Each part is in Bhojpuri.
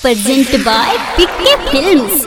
presented by PK Films.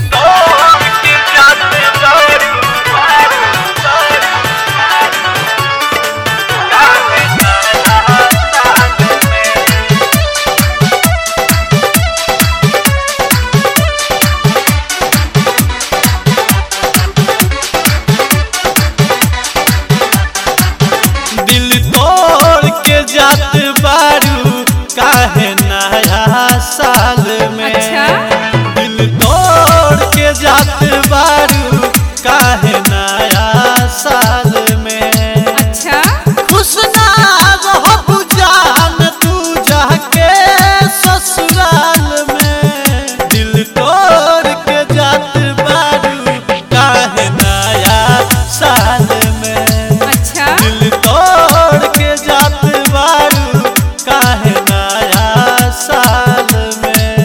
दिल तोड़ के जात बारू काहे नया साल में अच्छा? दिल तोड़ के जात बारू काहे नया साल में अच्छा खुश ना रहबू जान तू जाके ससुराल में दिल तोड़ के जात बारू काहे नया साल में अच्छा दिल तोड़ के जात बारू काहे नया साल में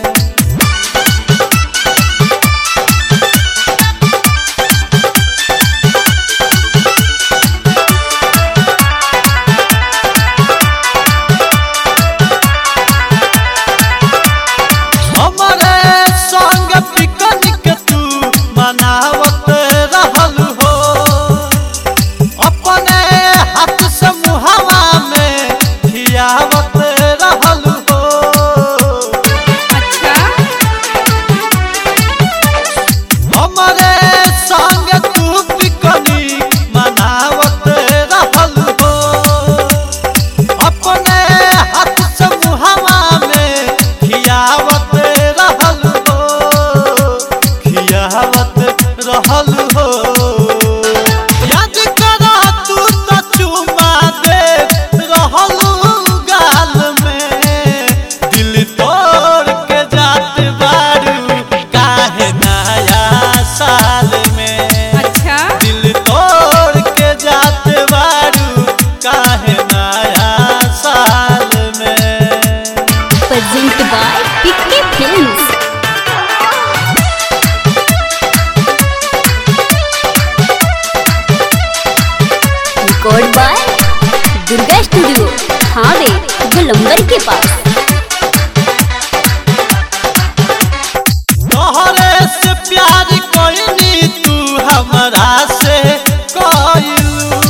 हमरे संग पिकनिक तू मनावत रहल हो अपने हाथ से मुहावा में खियावत रहल हो अच्छा हमरे संग तू पिकनिक मनावत रहल हो अपने हाथ से मुहावा में खियावत रहल हो खियावत रहल हो याद करा तू तो चुमा दे रहल गाल में दिल तोड़ के जात बारू काहे नया साल में अच्छा दिल तोड़ के जात बारू काहे नया साल में Presented by PK Films. Record by Durga Studio, Thawe गुलंबर के पास तोहरे से प्यार कोइनी तू हमरा से कोइलू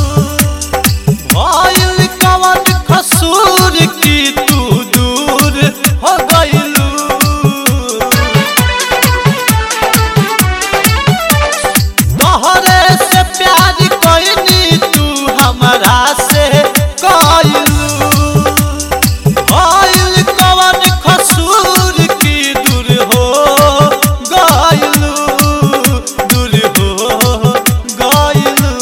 भइल कवन कसूर की तू दूर हो गइलू तोहरे से प्यार कोइनी तू हमरा से कोइलू भइल कवन कसूर की दूर हो गइलू दूर हो गइलू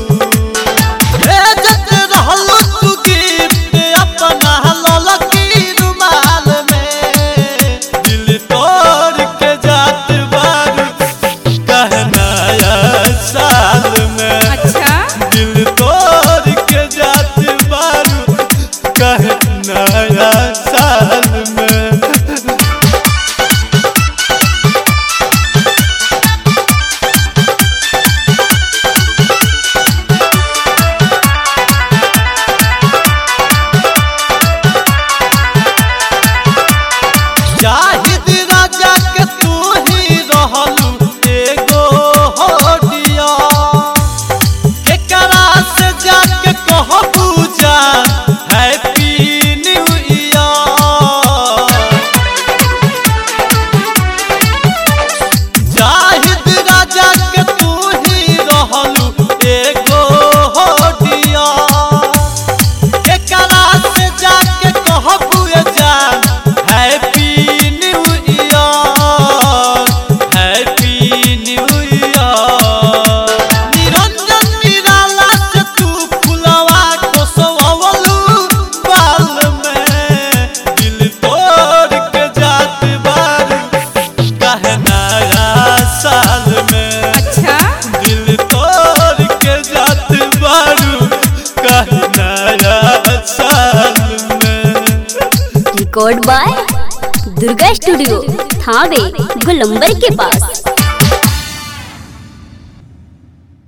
भेजत रहलू तू गिफ्ट अपना ललकी रुमाल में दिल तोड़ के जात बारू कहनाया साल में अच्छा दिल तोड़ के जात बारू कहनाया साल में जाहिद राजा के तू ही रहलू एगो होडिया एकरा से जाके कहबू जा हैप्पी न्यू ईयर जाहिद राजा के तू ही रहलू एगो होडिया एकरा से जाके कहबू जान happy new year happy new year Niranjan Nirala से तू फुलवा को सवलू बाल में दिल तोड़ के जात बारू कहनाया साल में अच्छा दिल तोड़ के जात बारू कहनाया साल में Record by Durga Studio, Thawe गुलंबर के पास